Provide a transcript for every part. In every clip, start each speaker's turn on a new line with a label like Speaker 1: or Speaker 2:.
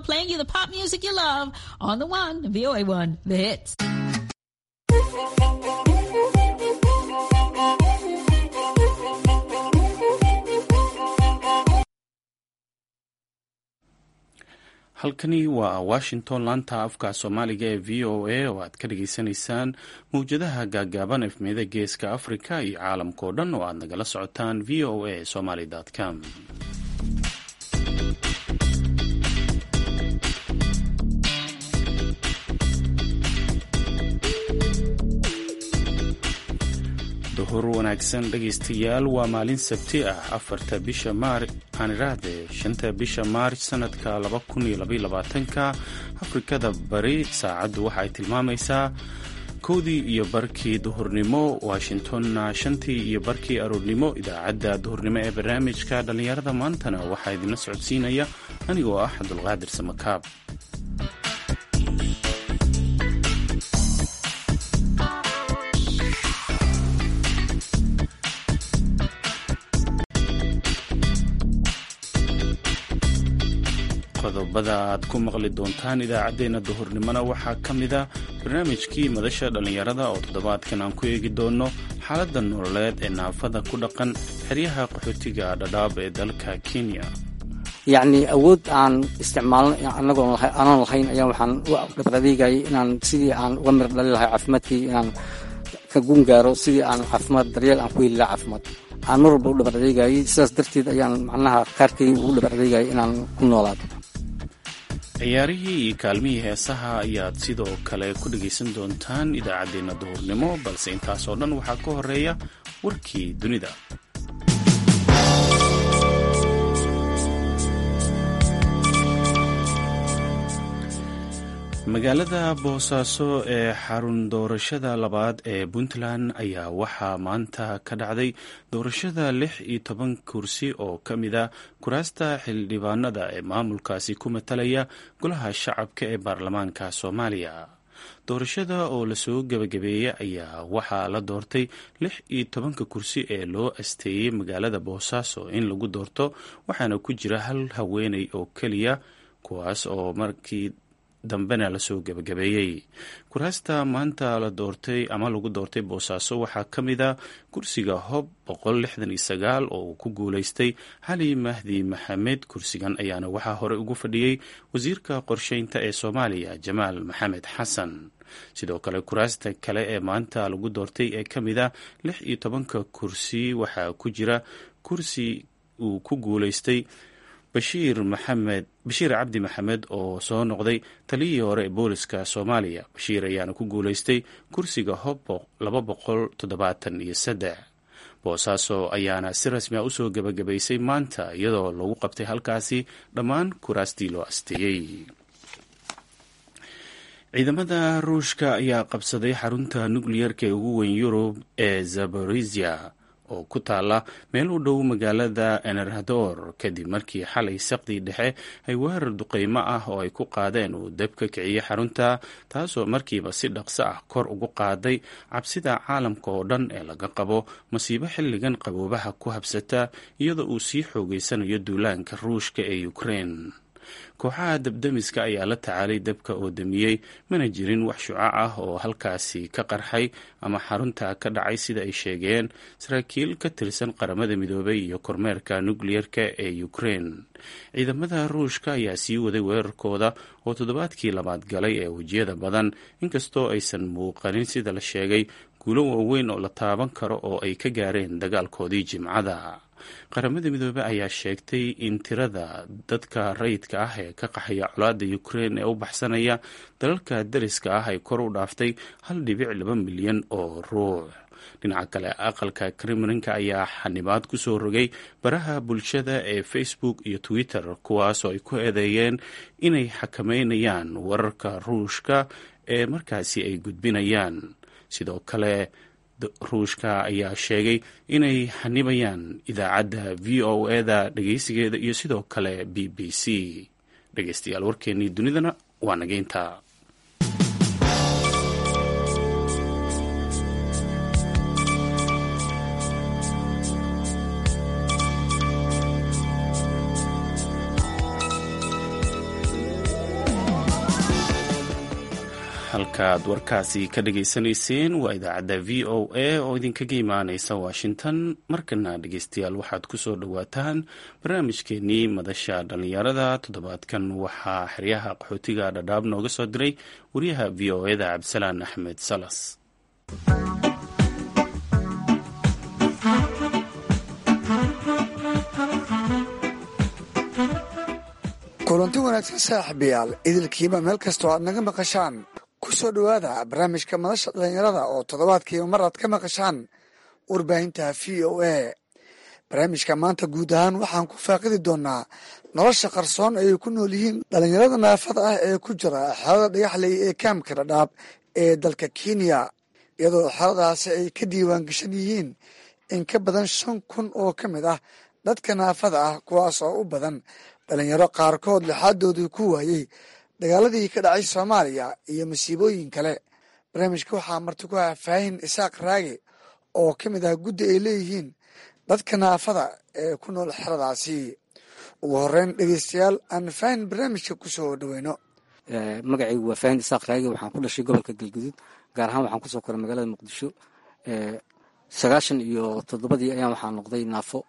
Speaker 1: playing you the pop music you love on the one, VOA1, the hits.
Speaker 2: halkani waa washington laanta afka soomaaliga ee v o a oo aad ka dhageysanaysaan mawjadaha gaagaaban efmiyada geeska africa iyo caalamkao dhan oo aad nagala socotaan v o a somaly com duhur wanaagsan dhegaystayaal waa maalin sabti ah afarta bisha aaniraahde shanta bisha maarj sanadka laba kun iyo labayolabaatanka afrikada bari saacaddu waxa ay tilmaamaysaa kowdii iyo barkii duhurnimo washingtonna shantii iyo barkii aroornimo idaacadda duhurnimo ee barnaamijka dhallinyarada maantana waxaa idinla socodsiinaya anigoo ah cabdulqaadir samakaab qodobada aad ku maqli doontaan idaacaddeenna duhurnimona waxaa ka mida barnaamijkii madasha dhallinyarada oo toddobaadkan aan ku eegi doono xaaladda nololeed ee naafada ku dhaqan xeryaha qaxootiga dhadhaab ee dalka kenya
Speaker 3: yacni awood aan isticmaalno annagoon aanan lahayn ayaa waxaan u dhabradeegayay inaan sidii aan uga mir dhali lahay caafimaadkii inaan ka gun gaaro sidii aan caafimaad daryeel aan ku heli laha caafimaad aan mar walba u dhabradeegayay sidaas darteed ayaan macnaha kaarkay ugu dhabradeegayay inaan ku noolaado
Speaker 2: ciyaarihii iyo kaalmihii heesaha ayaad sidoo kale ku dhegaysan doontaan idaacaddeenna duhurnimo balse intaasoo dhan waxaa ka horeeya warkii dunida magaalada boosaaso ee xarun doorashada labaad ee puntland ayaa waxaa maanta ka dhacday doorashada lix iyo toban kursi oo ka mid a kuraasta xildhibaanada ee maamulkaasi ku matalaya golaha shacabka ee baarlamaanka soomaaliya doorashada oo lasoo gebagabeeyey ayaa waxaa la doortay lix iyo tobanka kursi ee loo asteeyey magaalada boosaaso in lagu doorto waxaana ku jira hal haweeney oo keliya kuwaas oo markii dambena lasoo gebagabeeyey kuraasta maanta la doortay ama lagu doortay boosaaso waxaa ka mid a kursiga hob boqol lixdan iyo sagaal oo uu ku guuleystay xali mahdi maxamed kursigan ayaana waxaa hore ugu fadhiyey wasiirka qorsheynta ee soomaaliya jamaal maxamed xasan sidoo kale kuraasta kale ee maanta lagu doortay ee ka mid a lix iyo tobanka kursi waxaa ku jira kursi uu ku guuleystay bashiir maxamed bashiir cabdi maxamed oo soo noqday taliyihii hore ee booliska soomaaliya bashiir ayaana ku guuleystay kursiga hob laba boqol toddobaatan iyo saddex boosaaso ayaana si rasmi a usoo gebagabaysay maanta iyadoo lagu qabtay halkaasi dhammaan kuraastii loo asteeyey ciidamada ruushka ayaa qabsaday xarunta nukliyarka ee ugu weyn yurub ee zaborizia oo ku taala meel u dhow magaalada enerhador kadib markii xalay saqdii dhexe ay weerar duqeymo ah oo ay ku qaadeen uu deb ka kiciyey xarunta taasoo markiiba si dhaqso ah kor ugu qaaday cabsida caalamka oo dhan ee laga qabo masiibo xilligan qaboobaha ku habsata iyadoo uu sii xoogeysanayo duulaanka ruushka ee ukrein kooxaha dabdemiska ayaa la tacaalay dabka oo damiyey mana jirin wax shucac ah oo halkaasi ka qarxay ama xarunta ka dhacay sida ay sheegeen saraakiil ka tirsan qaramada midoobay iyo kormeerka nukliyerka ee ukrein ciidamada ruushka ayaa sii waday weerarkooda oo toddobaadkii labaad galay ee wejiyada badan inkastoo aysan muuqanin sida la sheegay guulo waaweyn oo la taaban karo oo ay ka gaareen dagaalkoodii jimcada qaramada midoobe ayaa sheegtay in tirada dadka rayidka ah ee ka qaxaya colaada ukrein ee u baxsanaya dalalka dariska ah ay kor u dhaaftay hal dhibic laba milyan oo ruux dhinaca kale aqalka kremlinka ayaa xanibaad ku soo rogay baraha bulshada ee facebook iyo twitter kuwaasoo ay ku eedeeyeen inay xakameynayaan wararka ruushka ee markaasi ay gudbinayaan sidoo kale ruushka ayaa sheegay inay xanibayaan idaacadda v o eda dhegeysigeeda iyo sidoo kale b b c dhegeystayaal warkeennii dunidana waa nageynta halkaad warkaasi ka dhagaysanayseen waa idaacadda v o a oo idinkaga imaaneysa washington markana dhegeystayaal waxaad ku soo dhowaataan barnaamijkeenii madasha dhallinyarada toddobaadkan waxaa xeryaha qaxootiga dhadhaab nooga soo diray wariyaha v o eda cabdisalaan axmed salas
Speaker 4: kulanti wanaagsan saaxiibayaal idilkiiba meel kastoo aad naga maqashaan ku soo dhowaada barnaamijka madasha dhallinyarada oo toddobaadkiiba mar aad ka maqashaan warbaahinta v o a barnaamijka maanta guud ahaan waxaan ku faaqidi doonaa nolosha qarsoon ay ku nool yihiin dhallinyarada naafada ah ee ku jira xerada dhagaxley ee kaamka dhadhaab ee dalka kenya iyadoo xeradaasi ay ka diiwaan gashan yihiin in ka badan shan kun oo ka mid ah dadka naafada ah kuwaas oo u badan dhalinyaro qaarkood lixaadoodii ku waayey dagaaladii ka dhacay soomaaliya iyo masiibooyin kale barnaamijka waxaa marti ku ah faahin isaaq raage oo ka mid ah guddi ay leeyihiin dadka naafada ee ku nool xeradaasi ugu horeyn dhegeystayaal aan faahin barnaamijka ku soo dhoweyno
Speaker 3: magacaygu waa faahin isaaq raage waxaan ku dhashay gobolka galguduud gaar ahaan waxaan kusoo koray magaalada muqdisho sagaashan iyo toddobadii ayaan waxaa noqday naafo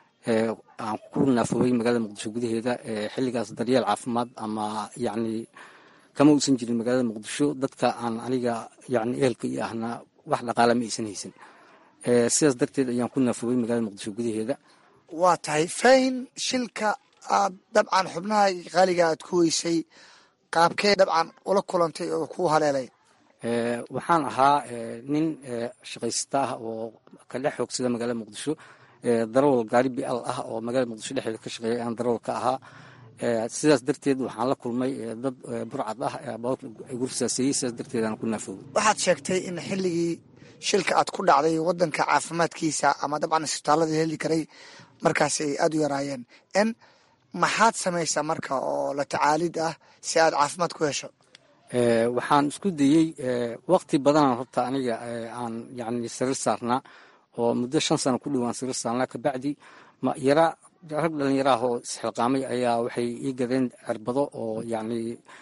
Speaker 3: aan ku naafoobay magaalada muqdisho gudaheeda xilligaas daryeel caafimaad ama yacni kama uusan jirin magaalada muqdisho dadka aan aniga yacni ehelka iyo ahna wax dhaqaala ma aysan haysan sidaas darteed ayaan ku naafoobay magaalada muqdisho gudaheeda
Speaker 4: waa tahay faahin shilka aad dabcan xubnaha qaaliga aad ku weysay qaabkee dabcan ula kulantay oo ku haleelay
Speaker 3: waxaan ahaa nin shaqaysata ah oo ka dhex xoogsada magaalada muqdisho darawal gaari bial ah oo magaalada muqdisho dhexdeeda ka shaqeeya ayaan darawal ka ahaa sidaas darteed waxaan la kulmay dad burcad ah gurfsaaseeyey sidaas darteed aan ku naafoobay
Speaker 4: waxaad sheegtay in xilligii shilka aad ku dhacday wadanka caafimaadkiisa ama dabcan isbitaalada heli karay markaas ay aada u yaraayeen n maxaad samaysaa marka oo la tacaalid ah si aad caafimaad ku hesho
Speaker 3: waxaan isku dayey waqti badanaan horta aniga aan yani sariir saarnaa oo muddo shan sano ku dhowaan sariir saarnaa kabacdi yara rag dhalinyaraah oo isxilqaamay ayaa waxay ii gadeen cirbado oo yani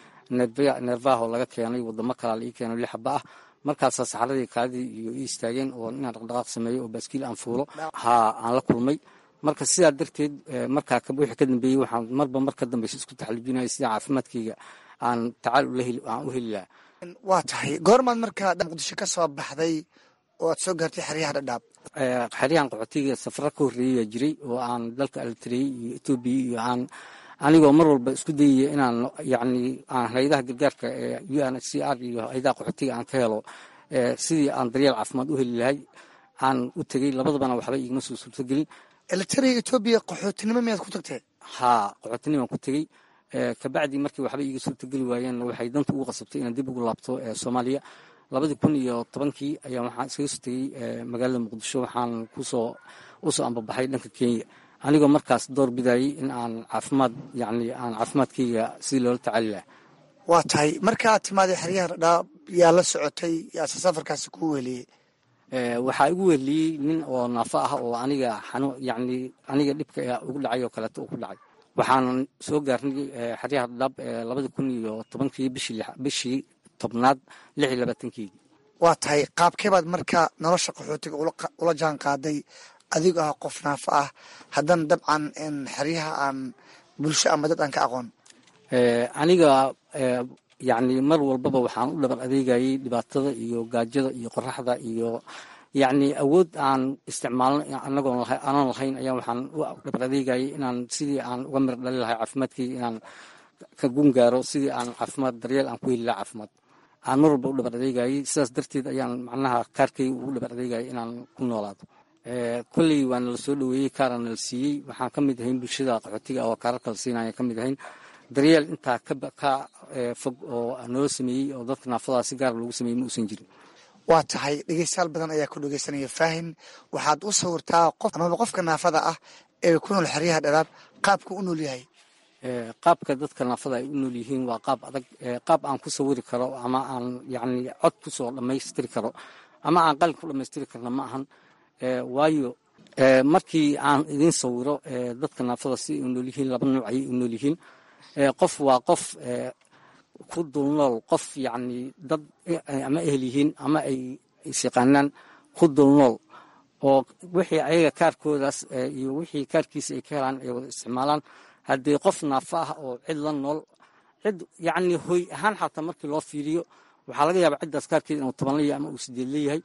Speaker 3: neervahoo laga keenay wadamo kalaa la ii keeno lixaba ah markaasaa saxaradii kaadii iyo ii istaageen oo inaan dhaqdhaqaaq sameeyo oo baaskiil aan fuulo haa aan la kulmay marka sidaa darteed markaa wixii ka dambeeyey waxaan marba mar ka dambeysa isku taxalujinaya sida caafimaadkayga aan tacaal aan u heli lahaa
Speaker 4: waa tahay goormaad markaa muqdisho ka soo baxday oo aad soo gaartay xeryaha dhadhaab
Speaker 3: xeryahan qaxootiga safara ka horreeyaa jiray oo aan dalka alitrey iyo etoobiya iyo aan anigoo mar walba isku dayaya inaan yacni aan hayadaha gargaarka ee u n h c r iyo hayadaha qaxootiga aan ka helo sidii aan daryeel caafimaad u heli lahay aan u tegey labadabana waxba igama soo suurtogelin
Speaker 4: elitariga etoobiya qaxootinimo miyaad ku tagtee
Speaker 3: haa qaxootinimaan ku tegey kabacdi markii waxba iiga suurtogeli waayeen waxay danta ugu qasabtay inaan dib ugu laabto soomaaliya labadii kun iyo tobankii ayaa waxaan iskaga soo tegey magaalada muqdisho waxaan kusoo usoo ambabaxay dhanka kenya anigoo markaas door bidayey in aan caafimaad yani aan caafimaadkayga sidii loola tacaali laha
Speaker 4: waa tahay markaaad timaaday xeryaha dhadhaab yaa la socotay yaase safarkaasi ku weliyey
Speaker 3: waxaa igu weheliyey nin oo naafo ah oo aniga xanu yani aniga dhibka ugu dhacay oo kaleeto uu ku dhacay waxaan soo gaarnay xeryaha dhadhaab labadii kun iyo tobankii bishii tobnaad lix iyo labaatankeedii
Speaker 4: waa tahay qaabkeebaad marka nolosha qaxootiga ula jaan qaaday adigo ah qof naafo ah haddana dabcan xeryaha aan bulsho ama dad aan ka aqoon
Speaker 3: aniga yani mar walbaba waxaan u dhabar adeegayey dhibaatada iyo gaajada iyo qoraxda iyo yacni awood aan isticmaalno anagoon aanan lahayn ayaa waxaan u dhabar adeegayay inaan sidii aan uga mir dhali lahay caafimaadkayga inaan ka gun gaaro sidii aan caafimaad daryeel aan ku heli laha caafimaad aan mar walba u dhabar adeegayay sidaas darteed ayaan macnaha kaarkayga ugu dhabar adeegayay inaan ku noolaado kolley waa nala soo dhoweeyey kaara nala siiyey waxaan ka mid ahayn bulshada qaxootiga oo kaararka la siinaya ka mid ahayn daryeel intaa ka fog oo noo sameeyey oo dadka naafadaas si gaara loogu sameeyey ma uusan jirin
Speaker 4: waa tahay dhegeystayaal badan ayaa ku dhegeysanaya faahin waxaad u sawirtaa qof amaba qofka naafada ah ee ku nool xeryaha dhalaab qaabka u nool yahay
Speaker 3: qaabka dadka naafada ay u nool yihiin waa qaab adag qaab aan ku sawiri karo ama aan yani cod kusoo dhammaystiri karo ama aan qalin ku dhammaystiri karna ma ahan waayo markii aan idiin sawiro dadka naafada si ay u nool yihiin laba nuuc ayay u nool yihiin qof waa qof ku dulnool qof yacni dad ama ehel yihiin ama ay isyaqaanaan ku dulnool oo wixii ayaga kaarkoodaas iyo wixii kaarkiisa ay ka helaan ay wada isticmaalaan haddii qof naafa ah oo cid la nool cid yacni hoy ahaan xataa markii loo fiiriyo waxaa laga yaabaa ciddaas kaarkeeda inuu toban leeyahay ama uu sideed leeyahay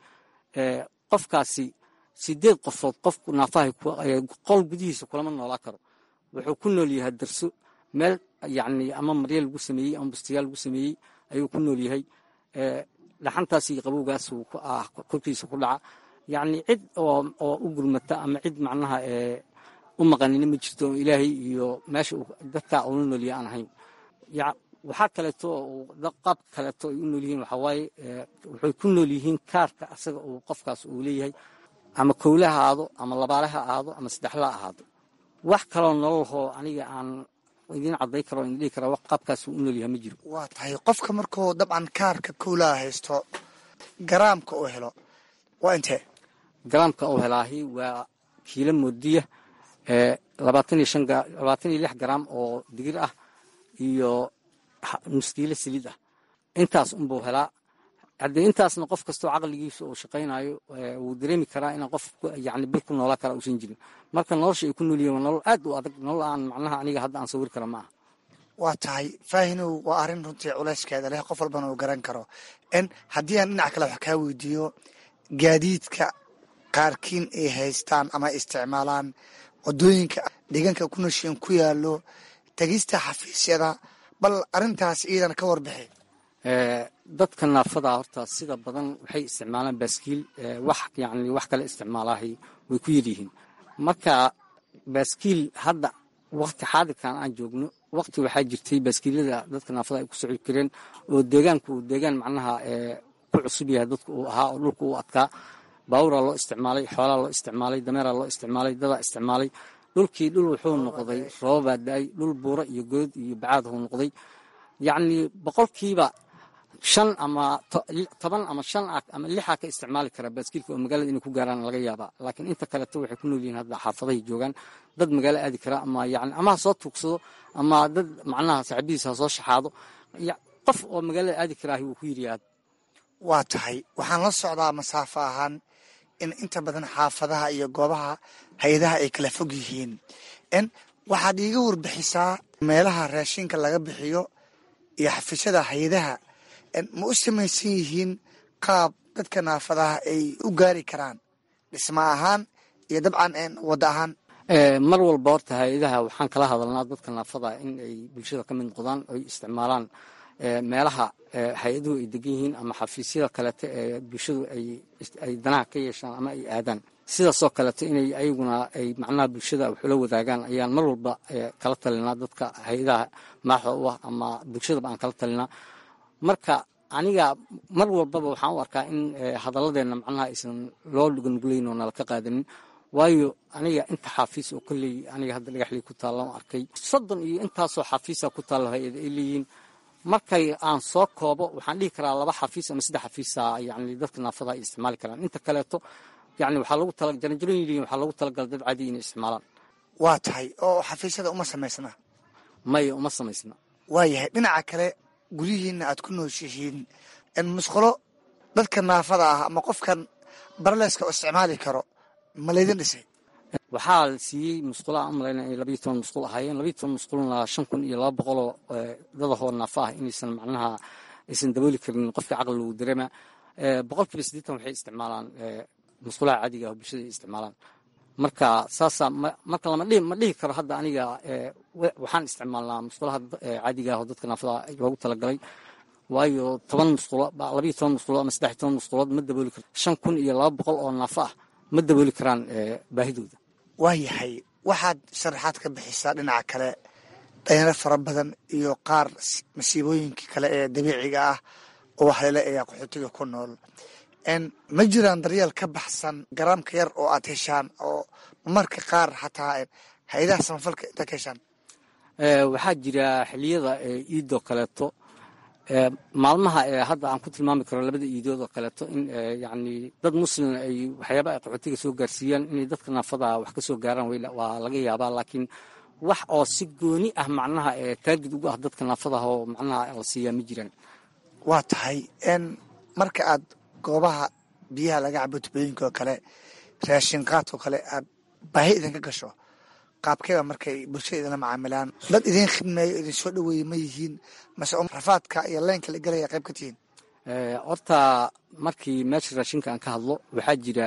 Speaker 3: qofkaasi sideed qofood qofku naafahay qol gudihiisa kulama noolaa karo wuxuu ku nool yahay darso meel yacni ama marya lagu sameeyey ama bustiyaal lagu sameeyey ayuu ku nool yahay dhaxantaas iyo qabowgaas korkiisa ku dhaca yacni cid oo u gurmata ama cid macnaha u maqanina ma jirto ilaahay iyo meesha dadkaa ula noolyahay aan ahayn waxaa kaleeto qaab kaleeto ay u nool yihiin waxaa waaye waxay ku nool yihiin kaarka asaga uu qofkaas uu leeyahay ama kowle ha ahaado ama labaale ha ahaado ama saddexle ha ahaado wax kaloo nololhoo aniga aan idiin cadday karo in dhihi karaa qaabkaas uu u nool yahay ma jiro
Speaker 4: waa tahay qofka markuu dabcan kaarka kowlaha haysto garaamka uu helo waa intee
Speaker 3: garaamka uu helaahi waa kiilo moodiya labaatan iyo shan labaatan iyo lix garaam oo digir ah iyo nuskiilo saliid ah intaas unbuu helaa haddii intaasna qof kastoo caqligiisa uu shaqaynayo wuu dareemi karaa inaan qof yani bil ku noolaa kara uusan jirin marka nolosha ay ku nool yihin waa nolol aad u adag nolol aan macnaha aniga hadda aan sawir kara ma aha
Speaker 4: waa tahay faahinow waa arrin runtii culayskeeda leh qof walbana uu garan karo n haddii aan dhinac kale wax kaa weydiiyo gaadiidka qaarkiin ay haystaan ama isticmaalaan wadooyinka deegaanka ku noshiin ku yaalo tegista xafiisyada bal arrintaas iidan ka warbixi
Speaker 3: dadka naafada horta sida badan waxay isticmaalaan baaskiil wax yani wax kale isticmaalahay way ku yaryihiin marka baaskiil hadda wakti xaadirkan aan joogno wakti waxaa jirtay baaskiilada dadka naafada ay ku socon kareen oo deegaanku uu deegaan macnaha ku cusub yahay dadku uu ahaa oo dhulka uu adkaa baaburaa loo isticmaalay xoolaa loo isticmaalay dameeraa loo isticmaalay dadaa isticmaalay dhulkii dhul wuxuu noqday roobabaa da-ay dhul buuro iyo good iyo bacaadhuu noqday yacni boqolkiiba shan ama toban ama shan ah ama lixaa ka isticmaali karaa baaskiilka oo magaalada inay ku gaaraan laga yaabaa laakiin inta kaleeto waxay ku nool yihiin hadda xaafadahay joogaan dad magaalo aadi kara ama yani ama ha soo tuugsado ama dad macnaha saaxiibadiisa ha soo shaxaado qof oo magaalada aadi karaahi wuu ku yiriyaad
Speaker 4: waa tahay waxaan la socdaa masaafo ahaan in inta badan xaafadaha iyo goobaha hay-adaha ay kala fog yihiin n waxaad iiga warbixisaa meelaha raashinka laga bixiyo iyo xafiisyada hay-adaha ma u samaysan yihiin qaab dadka naafadaha ay u gaari karaan dhisma ahaan iyo dabcan wadda ahaan
Speaker 3: mar walba horta hay-adaha waxaan kala hadalnaa dadka naafada in ay bulshada ka mid noqdaan oy isticmaalaan meelaha hay-aduhu ay degan yihiin ama xafiisyada kaleeto ee bulshadu ay danaha ka yeeshaan ama ay aadaan sidaasoo kaleeto inay ayaguna ay macnaha bulshada waxula wadaagaan ayaan mar walba kala talinaa dadka hay-adaha maaxda u ah ama bulshadaba aan kala talinaa marka aniga mar walbaba waxaan u arkaa in hadalladeena macnaha aysan loo nugulayn oo nala ka qaadanin waayo aniga inta xaafiis oo kolley aniga hadda dhagaxlii ku taallan arkay soddon iyo intaasoo xafiisa ku taallo hay-ada ay leeyihiin markay aan soo koobo waxaan dhihi karaa laba xafiis ama saddex xafiisa yani dadka naafada ay isticmaali karaan inta kaleeto yani waxaa lagu tala jaranjaroon yihiin waxaa lagu talagalay dad caadi inay isticmaalaan
Speaker 4: waa tahay oo xafiisyada uma samaysna
Speaker 3: maya uma samaysna
Speaker 4: waayahay dhinaca kale guryihiina aad ku nooshihiin musqulo dadka naafada ah ama qofkan barleeska oo isticmaali karo ma laydin dhisay
Speaker 3: waxaa la siiyey musqulaha aan malayna inay labayo toban musqul ahaayeen labayo toban musqulna shan kun iyo laba boqoloo dadahoo naafa ah inaysan macnaha aysan dabooli karin qofka caqli lagu dareema boqolkiiba siddeetan waxay isticmaalaan musqulaha caadiga ah oo bulshada ay isticmaalaan marka saasaa marka lama dhihi ma dhihi karo hadda aniga waxaan isticmaalnaa musqulaha caadiga ah oo dadka naafada loogu talagalay waayo toban musqulo labayo toban musqulood ama saddex iyo toban musqulood ma dabooli karto shan kun iyo laba boqol oo naafo ah ma dabooli karaan baahidooda
Speaker 4: waayahay waxaad sharaxaad ka bixisaa dhinaca kale dhalinyaro fara badan iyo qaar masiibooyinkii kale ee dabiiciga ah oo waxleele ayaa qaxootiga ku nool ma jiraan daryeel ka baxsan garaamka yar oo aad heshaan oo marka qaar xataa hay-adaha samafalka intaa ka heshaan
Speaker 3: waxaa jira xiliyada iidoo kaleeto maalmaha ee hadda aan ku tilmaami karo labada iidood oo kaleeto in yani dad muslim ay waxyaaba ay qaxootiga soo gaarsiiyaan inay dadka naafada wax ka soo gaaraan waa laga yaabaa laakiin wax oo si gooni ah macnaha taargid ugu ah dadka naafadaha oo macnaha la siiyaa ma jiraan
Speaker 4: waa tahay n marka aad goobaha biyaha laga cabo tubooyinka oo kale raashin qaadka oo kale aad baahi idinka gasho qaabkeeba markay bulshada idinla macaamilaan dad idiin khidmeeyo idin soo dhaweeye ma yihiin mase rafaadka iyo leynka la gelaya qayb ka tihiin
Speaker 3: horta markii meesha raashinka aan ka hadlo waxaa jira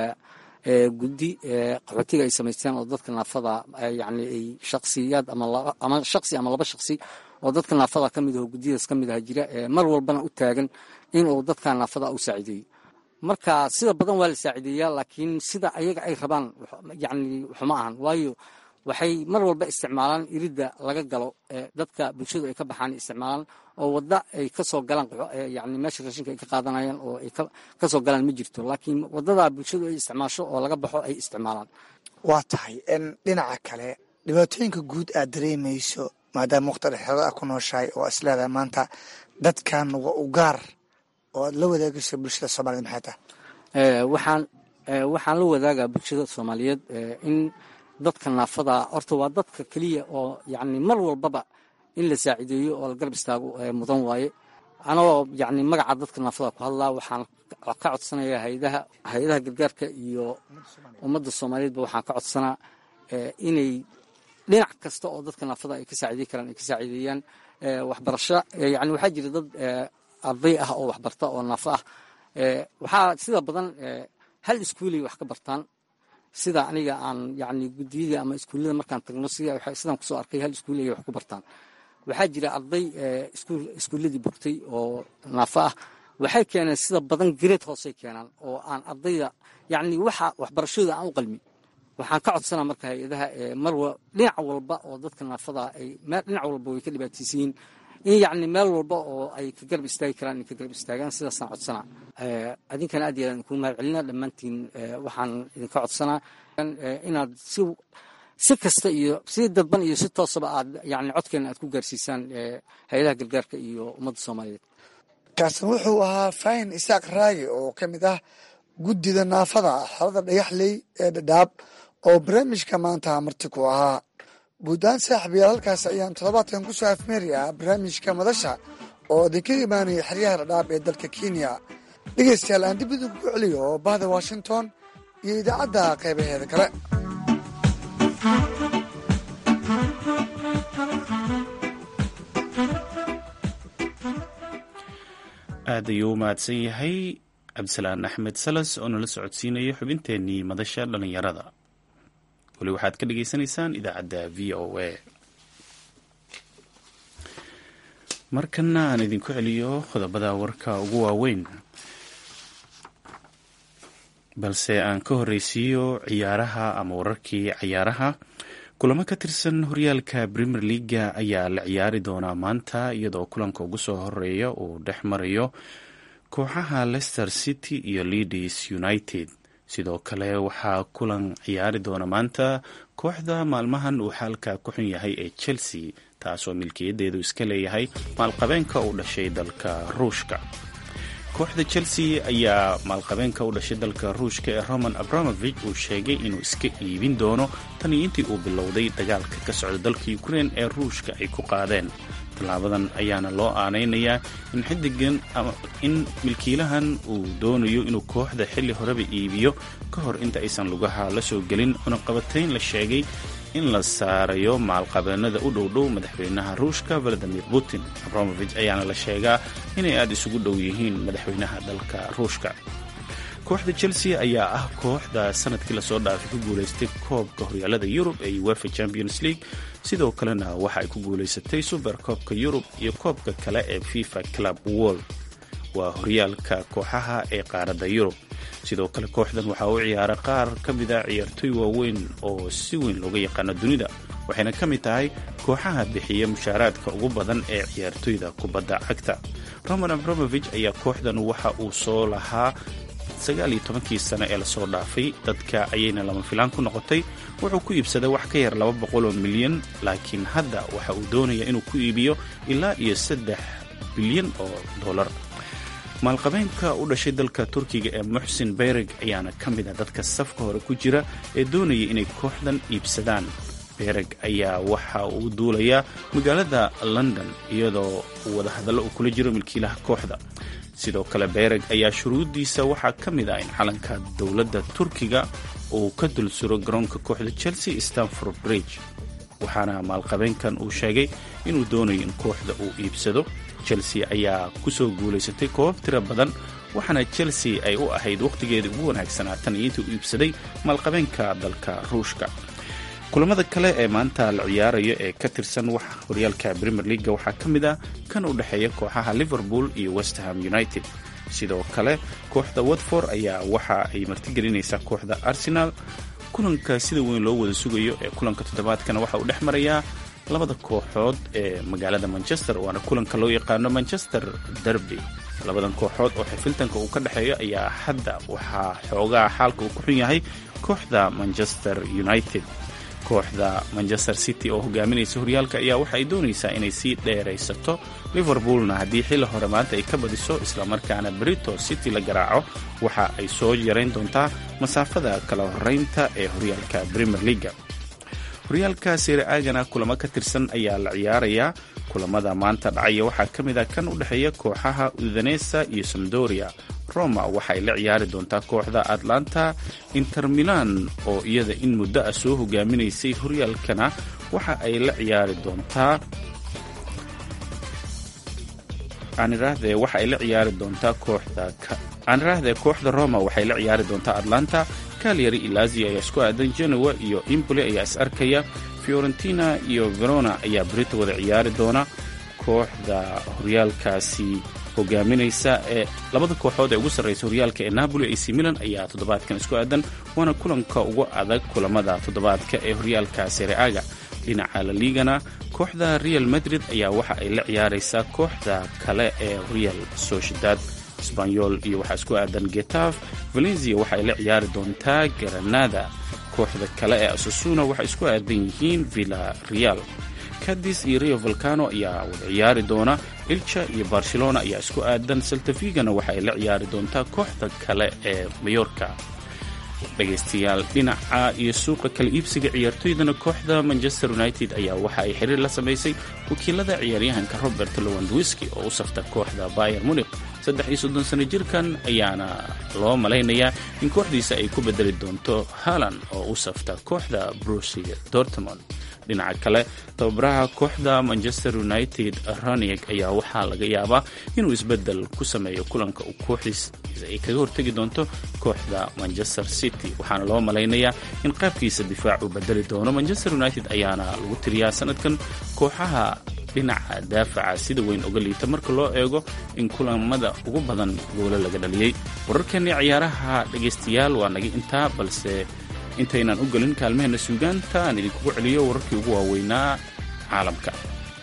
Speaker 3: guddi qaxootiga ay samaysteen oo dadka naafada yani ay shaksiyaad ama shaksi ama laba shaksi oo dadka naafada ka mid aho guddiyadaas ka mid aha jira mar walbana u taagan inuu dadka naafada u saacideeyo marka sida badan waa la saacideeyaa laakiin sida ayaga ay rabaan yani waxuma ahan waayo waxay mar walba isticmaalaan iridda laga galo dadka bulshadu ay ka baxaan isticmaalaan oo wadda ay kasoo galaan yani meesha raashinka ay ka qaadanayaan oo ay kasoo galaan ma jirto laakiin waddadaa bulshadu ay isticmaasho oo laga baxo ay isticmaalaan
Speaker 4: waa tahay n dhinaca kale dhibaatooyinka guud aad dareemayso maadaama waqti dhexeeda a ku nooshahay oo is leedahay maanta dadkan waa u gaar oo aad la wadaagayso bulshada soomaaliyed maxay tahay
Speaker 3: waxaan waxaan la wadaagaa bulshada soomaaliyeed in dadka naafada horta waa dadka keliya oo yani mar walbaba in la saacideeyo oo la garab istaago mudan waaye anagoo yani magaca dadka naafada ku hadlaa waxaan ka codsanayaa hayadaha hay-adaha gargaarka iyo ummadda soomaaliyeedba waxaan ka codsanaa inay dhinac kasta oo dadka naafada ay ka saacidey karaan ay ka saacideeyaan waxbarasho yani waxaa jira dad arday ah oo waxbarta oo naafo ah waxaa sida badan hal iskuulay wax ka bartaan sida aniga aan yani guddiyadii ama iskuullada markaan tagno sidaan kusoo arkay hal iskuul ay wax ku bartaan waxaa jira arday iskuulladii bogtay oo naafo ah waxay keeneen sida badan gareed hoosay keenaan oo aan ardayda yani waxa waxbarashadooda aan u qalmin waxaan ka codsanaa marka hay-adaha mar dhinac walba oo dadka naafada ay dhinac walba way ka dhibaataysan yihiin in yacni meel walba oo ay ka garab istaagi karaan inay ka garab istaagaan sidaasaan codsanaa adinkana aad iyo aad idinku mahad celina dhammaantiin waxaan idinka codsanaa inaad si si kasta iyo si dadban iyo si toosaba aad yani codkeena aad ku gaarsiisaan hay-adaha gargaarka iyo ummadda soomaaliyeed
Speaker 4: kaasna wuxuu ahaa faahin isaaq raagi oo ka mid ah guddida naafada xalada dhagaxley ee dhadhaab oo barnaamijka maanta marti ku ahaa guuddaan saaxiibayaal halkaas ayaan toddobaadkan ku soo afmeerayaa barnaamijka madasha oo idinka imaanaya xeryaha dhadhaab ee dalka kenya dhegeystayaal aan dib idinku celiyo oo bahda washington iyo idaacadda qaybaheeda kale
Speaker 2: aad ayuu u mahadsan yahay cabdisalaan axmed salas oo nala socodsiinaya xubinteenii madasha dhallinyarada weli waxaad ka dhagaysanaysaan idaacadda v o a markana aan idinku celiyo qodobada warka ugu waaweyn balse aan ka horreysiiyo ciyaaraha ama wararkii ciyaaraha kulamo ka tirsan horyaalka premier leaga ayaa la ciyaari doonaa maanta iyadoo kulanka ugu soo horeeya uu dhex marayo kooxaha leicester city iyo leadis united sidoo kale waxaa kulan ciyaari doona maanta kooxda maalmahan uu xaalka ku xun yahay ee chelsea taasoo milkiyadeedu iska leeyahay maalqabeenka u dhashay dalka ruushka kooxda chelsea ayaa maalqabeenka u dhashay dalka ruushka ee roman abramovich uu sheegay inuu iska iibin doono tan iyo intii uu bilowday dagaalka ka socda dalka ukrein ee ruushka ay ku qaadeen tallaabadan ayaana loo aanaynayaa in xidigan in milkiilahan uu doonayo inuu kooxda xilli horeba iibiyo ka hor inta aysan lugaha la soo gelin cunaqabatayn la sheegay in la saarayo maalqabeenada u dhowdhow madaxweynaha ruushka valadimir putin abramovich ayaana la sheegaa inay aada isugu dhow yihiin madaxweynaha dalka ruushka kooxda chelsea ayaa ah kooxda sanadkii lasoo dhaafay ku guulaystay koobka horyaalada yurub ee uefa champions league sidoo kalena waxa ay ku guulaysatay super koobka yurub iyo koobka kale ee fifa club world waa horyaalka kooxaha ee qaaradda yurub sidoo kale kooxdan waxaa u ciyaara qaar ka mida ciyaartoy waaweyn oo si weyn looga yaqaano dunida waxayna ka mid tahay kooxaha bixiya mushaaraadka ugu badan ee ciyaartoyda kubadda cagta roman abramovich ayaa kooxdan waxa uu soo lahaa sagaal iyo tobankii sano ee lasoo dhaafay dadka ayayna lama filaan ku noqotay wuxuu ku iibsaday wax ka yar laba boqol oo milyan laakiin hadda waxa uu doonaya inuu ku iibiyo ilaa iyo saddex bilyan oo dollar maalqabeenka u dhashay dalka turkiga ee muxsin beyreg ayaana ka mid ah dadka safka hore ku jira ee doonaya inay kooxdan iibsadaan bereg ayaa waxa uu duulayaa magaalada london iyadoo wadahadallo uu kula jiro milkiilaha kooxda sidoo kale bereg ayaa shuruuddiisa waxaa ka mid ah in calanka dowladda turkiga uu ka dul suro garoonka kooxda chelsea stanford bridge waxaana maalqabeenkan uu sheegay inuu doonayo in kooxda uu iibsado chelsea ayaa kusoo guulaysatay koobab tiro badan waxaana chelsea ay u ahayd wakhtigeedii ugu wanaagsanaa tan iyo intii u iibsaday maalqabeenka dalka ruushka kulamada kale ee maanta la ciyaarayo ee ka tirsan wax horyaalka premier leaga waxaa ka mid ah kan u dhexeeya kooxaha liverpool iyo westham united sidoo kale kooxda watford ayaa waxa ay martigelinaysaa kooxda arsenal kulanka sida weyn loo wada sugayo ee kulanka toddobaadkana waxa uu dhex marayaa labada kooxood ee magaalada manchester waana kulanka loo yaqaano manchester derby labadan kooxood oo xifiltanka uu ka dhexeeyo ayaa hadda waxaa xoogaa xaalka uu ku xun yahay kooxda manchester united kooxda manchester city oo hogaaminaysa horyaalka ayaa waxa ay doonaysaa inay sii dheeraysato liverpoolna haddii xilli hore maanta ay ka badiso islamarkaana brito city la garaaco waxa ay soo yarayn doontaa masaafada kala horeynta ee horyaalka premier leaga horyaalka seere aagana kulamo ka tirsan ayaa la ciyaarayaa kulamada maanta dhacaya waxaa ka mid ah kan u dhexeeya kooxaha udanesa iyo samdoria roma waxaay la ciyaari doontaa kooxda atlanta inter milan oo iyada in muddo ah soo hogaaminaysay horyaalkana waxa ay la ciyaari doontaa aanirahdee waxa ay la ciyaari doontaa kooxda aanirahdee kooxda roma waxay la ciyaari doontaa atlanta calyary iyo lazio ayaa isku aadan genoa iyo impoli ayaa is arkaya fiorentina iyo verona ayaa brito wada ciyaari doona kooxda horyaalkaasi hogaaminaysa ee labada kooxood ee ugu sarraysa horyaalka ee napoli ac milan ayaa toddobaadkan isku aadan waana kulanka ugu adag kulamada toddobaadka ee horyaalka sereaga dhinaca la liigana kooxda real madrid ayaa waxa ay la ciyaaraysaa kooxda kale ee real sociedad sbanyol iyo waxaa isku aadan getaf valencia waxa ay la ciyaari doontaa granada kooxda kale ee asasuna waxay isku aadan yihiin villa real cadis iyo rio volcano ayaa wada ciyaari doona ilja iyo barcelona ayaa isku aadan saltafigana waxa ay la ciyaari doontaa kooxda kale ee mayorka dhegaystayaal dhinaca iyo suuqa kala iibsiga ciyaartoydana kooxda manchester united ayaa waxa ay xiriir la samaysay wakiilada ciyaaryahanka robert lowandwiski oo u safta kooxda bayer munik saddex iyo soddon sano jirkan ayaana loo malaynayaa in kooxdiisa ay ku bedeli doonto halan oo u safta kooxda brusia dortmond dhinaca kale tababaraha kooxda manchester united ronieg ayaa waxaa laga yaabaa inuu isbedel ku sameeyo kulanka uu kooxdiis ay kaga hortegi doonto kooxda manchester city waxaana loo malaynayaa in qaabkiisa difaac uu bedeli doono manchester united ayaana lagu tiriyaa sanadkan kooxaha dhinaca daafaca sida weyn uga liita marka loo eego in kulamada ugu badan goolo laga dhaliyey wararkeennii ciyaaraha dhegaystayaal waa naga intaa balse intaynaan u gelin kaalmaheenna suugaanta aan idinkugu celiyo wararkii ugu waaweynaa caalamka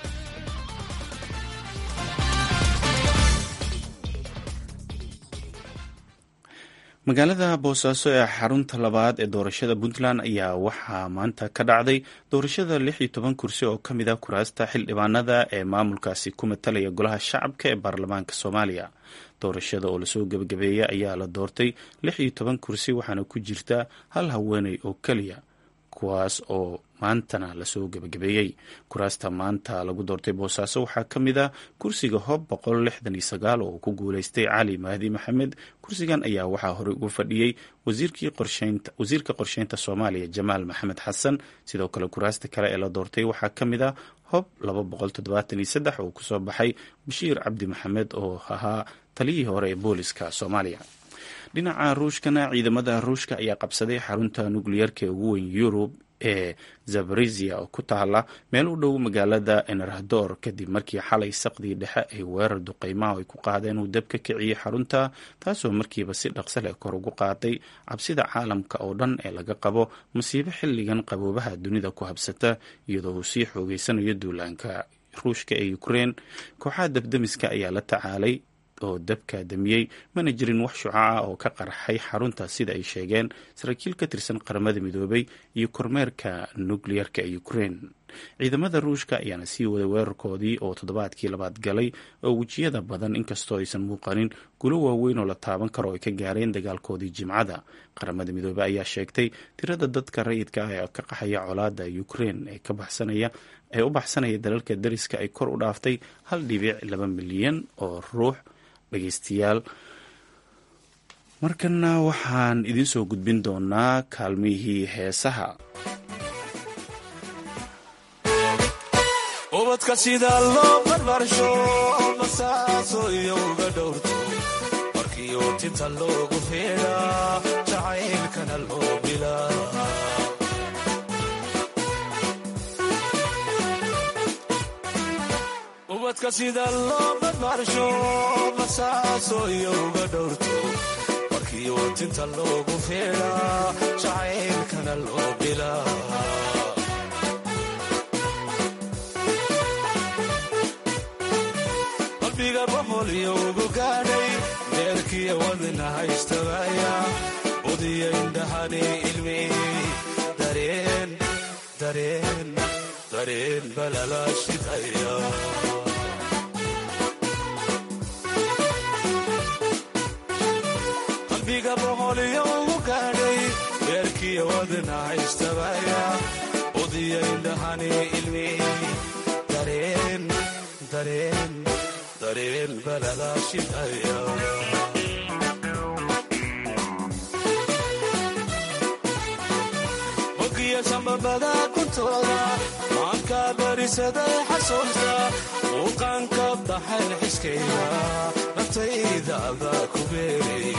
Speaker 2: magaalada boosaaso ee xarunta labaad ee doorashada puntland ayaa waxaa maanta ka dhacday doorashada lix iyo toban kursi oo ka mid ah kuraasta xildhibaanada ee maamulkaasi ku matalaya golaha shacabka ee baarlamaanka soomaaliya doorashada oo lasoo gebagabeeyey ayaa la doortay lix iyo toban kursi waxaana ku jirta hal haweeney oo keliya kuwaas oo maantana lasoo gebagabeeyey kuraasta maanta lagu doortay boosaaso waxaa ka mid ah kursiga hob boqol lixdan iyo sagaal oo ku guuleystay cali mahdi maxamed kursigan ayaa waxaa horey ugu fadhiyey wasiirka qorsheynta soomaaliya jamaal maxamed xasan sidoo kale kuraasta kale ee la doortay waxaa ka mid ah hob laba boqol toddobaatan iyo saddex oo kusoo baxay bashiir cabdi maxamed oo ahaa taliyihii hore ee booliska soomaaliya dhinaca ruushkana ciidamada ruushka ayaa qabsaday xarunta nukliyeerka ee ugu weyn yurub ee zabarizia oo ku taala meel u dhow magaalada enerhador kadib markii xalay saqdii dhexe ay weerar duqeymaha ay ku qaadeen uu dab ka kiciyey xarunta taasoo markiiba si dhaqso leh kor ugu qaaday cabsida caalamka oo dhan ee laga qabo masiibo xilligan qaboobaha dunida ku habsata iyadoo uu sii xoogeysanayo duulaanka ruushka ee ukrein kooxaha dabdemiska ayaa la tacaalay oo dabka damiyey mana jirin wax shucaca oo ka qarxay xarunta sida ay sheegeen saraakiil ka tirsan qaramada midoobay iyo kormeerka nukleyerka ee ukraine ciidamada ruushka ayaana sii waday weerarkoodii oo toddobaadkii labaad galay oo wejiyada badan inkastoo aysan muuqanin gulo waaweyn oo la taaban karo ay ka gaareen dagaalkoodii jimcada qaramada midoobey ayaa sheegtay tirada dadka rayidka ah ee ka qaxaya colaada ukraine ee ka baxsanaya ee u baxsanaya dalalka dariska ay kor u dhaaftay hal dhibic laba milyan oo ruux dhageystayaal markana waxaan idiin soo gudbin doonaa kaalmihii heesaha
Speaker 5: ubadka sida loo barbarsho masaaso iyo uga dhowrto markiiu tinta loogu feedhaa jacaylkana loo bilaa ubadka sida loo barbarsho masaaso iyo uga dhowrto markiiu tinta loogu feedhaa jacaylkana loo bilaa qalbiga boqol iyo ugu gaadhay deerkiya wadna haystabaya udiya indhahani ilmi dareen dareen dareen balala shidaya qalbiga boqol iyo ugu gaadhay deerkiya wadna haystabaya udiya indhahani ilmi dareen dareen dareen balala shidaya hogiya sambabada kuntooda maanka barisaday xasuusta muuqaanka baxayn xiskayda naftayda adaa ku beeray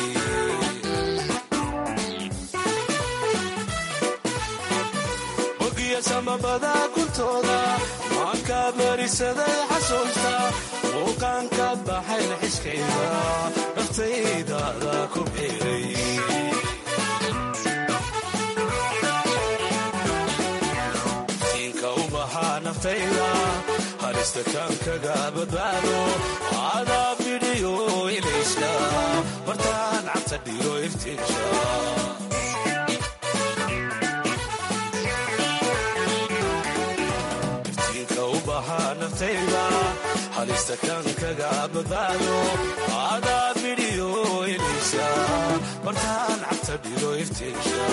Speaker 5: hogiya sambabada kuntooda maanka barisaday xasuusta muuqaanka baxayn xiskayda naftayda adaa ku beeray naftayda halista kaankaga badbaado adaa bidhiyo ilayska bartaan cabta dhigo iftiinsha iftiinka u bahaa naftayda halista kaankaga badbaado adaa bidhiyo ilayska bartaan cabta dhigo iftiinsha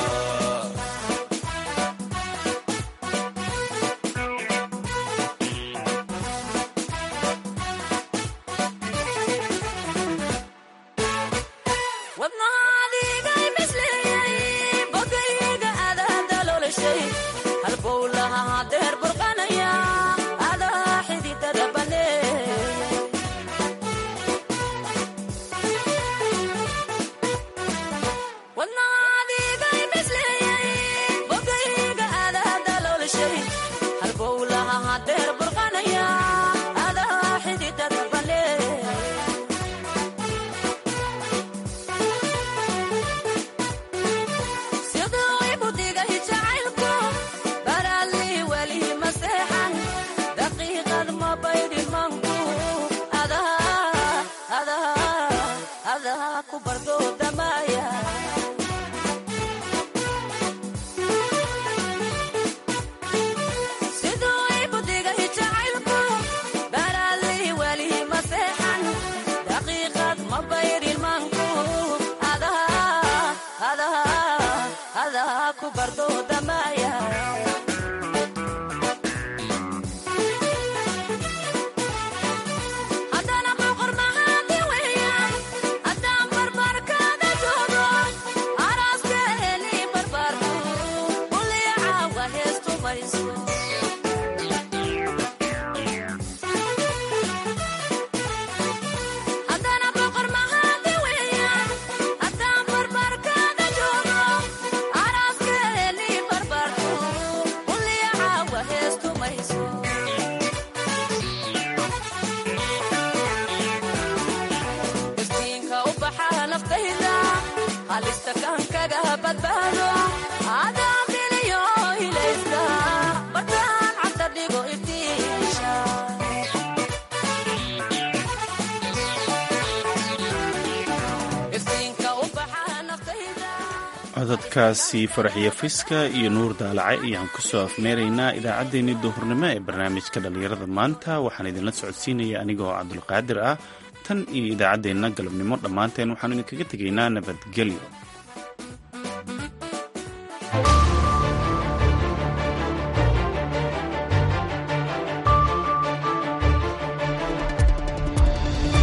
Speaker 2: codadkaasi faraxiyo fiska iyo nuur daalace ayaan kusoo afmeeraynaa idaacaddeenii duhurnimo ee barnaamijka dhallinyarada maanta waxaan idinla socodsiinaya anigoo cabdulqaadir ah tan iyo idaacaddeenna galabnimo dhammaanteen waxaan idinkaga tegaynaa nabadgelyo